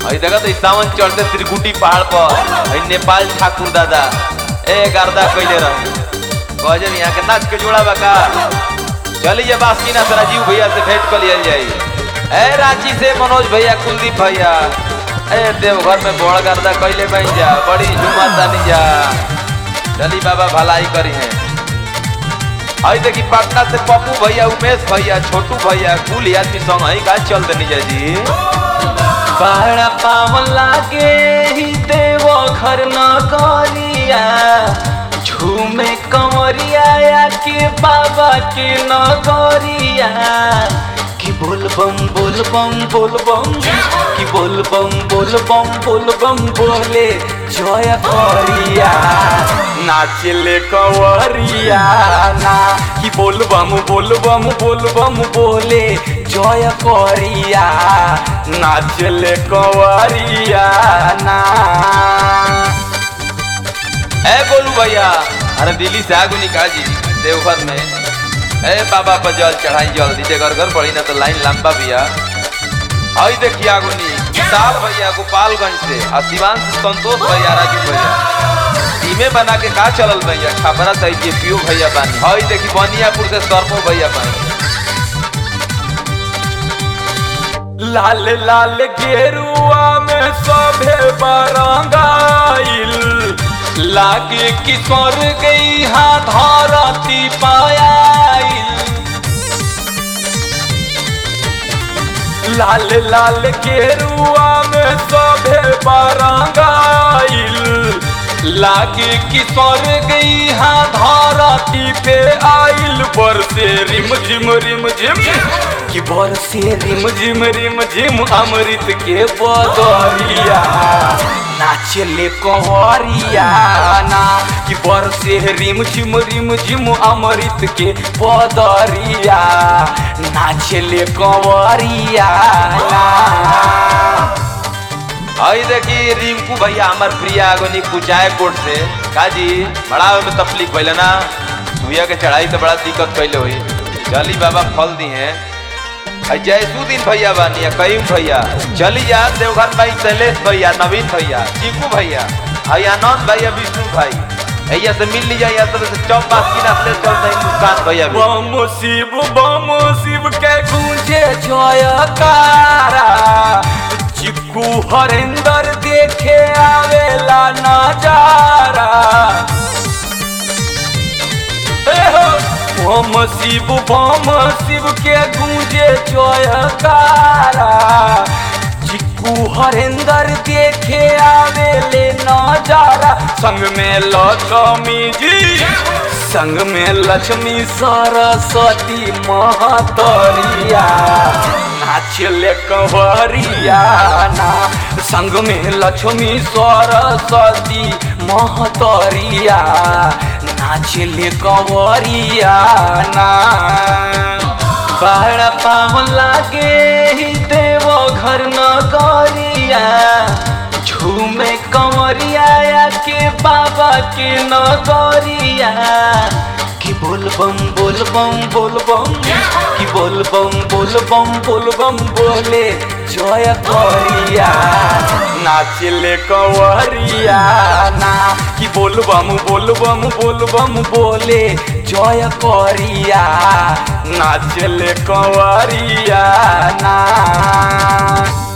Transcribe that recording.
अई देखा तो सावन चढ़ते त्रिकुटी पहाड़ पर अई नेपाल ठाकुर दादा ए गर्दा कइले रहे गजब यहाँ के नाच के जोड़ा बका चलिए बासुकीनाथ राजीव भैया से भेंट कर लिया जाए ए रांची से मनोज भैया कुलदीप भैया ए देवघर में बड़ गर्दा कइले बन जा बड़ी झुमा तानी जा चली बाबा भलाई करी है आई देखी पटना से पप्पू भैया उमेश भैया छोटू भैया कुल आदमी संग आई का चल देनी जा जी बड़ा पावन लागे ही देवो घर न करिया झूमे कंवरिया या के बाबा के न करिया कि बोल बम बोल बम बोल बम कि बोल बम बोल बम बोल बम बोले जय करिया नाचले कंवरिया ना कि बोल बम बोल बम बोल बम बोले जय करिया नाचले कंवरिया ना ए गोलू भैया अरे दिल्ली से आगू निकाल जी देवघर में ए बाबा पर जल चढ़ाई जल्दी से घर घर पड़ी ना तो लाइन लंबा भैया आई देखिए आगुनी विशाल भैया गोपालगंज से और शिवान से संतोष भैया राजू भैया टीमे बना के का चलल भैया छापरा सही के पियो भैया बानी आई देखी बनियापुर से सरमो भैया बानी लाल लाल गेरुआ में सभे बरंगाइल लागे कि स्वर्ग यहाँ धरती पायाइल लाल लाल गेरुआ में सभे बरंगाइल लागे कि स्वर्ग यहाँ धरती पे आइल बरसे रिम झिम रिम झिम कि बरसे रिम झिम रिम झिम अमृत के बदरिया नाचले कंवरिया ना कि बरसे रिम झिम रिम झिम अमृत के बदरिया नाचले कंवरिया ना आई देखी रिंकू भैया हमार प्रिया आगोनी कुचाय कोट से काजी बड़ा में तकलीफ पहले ना सुइया के चढ़ाई तो बड़ा दिक्कत पहले हुई चली बाबा फल दी हैं आई जयसुद्दीन भैया बानी है कईम भैया चली जा देवघर भाई शैलेश भैया नवीन भैया चीकू भैया आई आनंद भैया विष्णु भाई भैया से मिल लीजिए या तो चौक बास की नस्ले चल रही मुस्कान भैया भी बम शिव बम शिव के गूंजे जयकारा चिक्कू हरिंदर देखे आवेला नजारा ए हो, बम शिव बम शिव के गूंजे जयकारा चिक्कू हरिंदर देखे आवेले नजारा संग में लक्ष्मी जी संग में लक्ष्मी सरस्वती महतरिया नाचले कंवरिया ना संग में लक्ष्मी सरस्वती महतरिया नाचले कंवरिया ना बड़ा पावन लागे ही देवो घर न करिया झूमे कंवरिया या के बाबा के न करिया कि बोल बम बोल बम बोल बम कि बोल बम बोल बम बोल बम बोले जय करिया नाचले कंवरिया ना कि बोल बम बोल बम बोल बम बोले जय करिया नाचले कंवरिया ना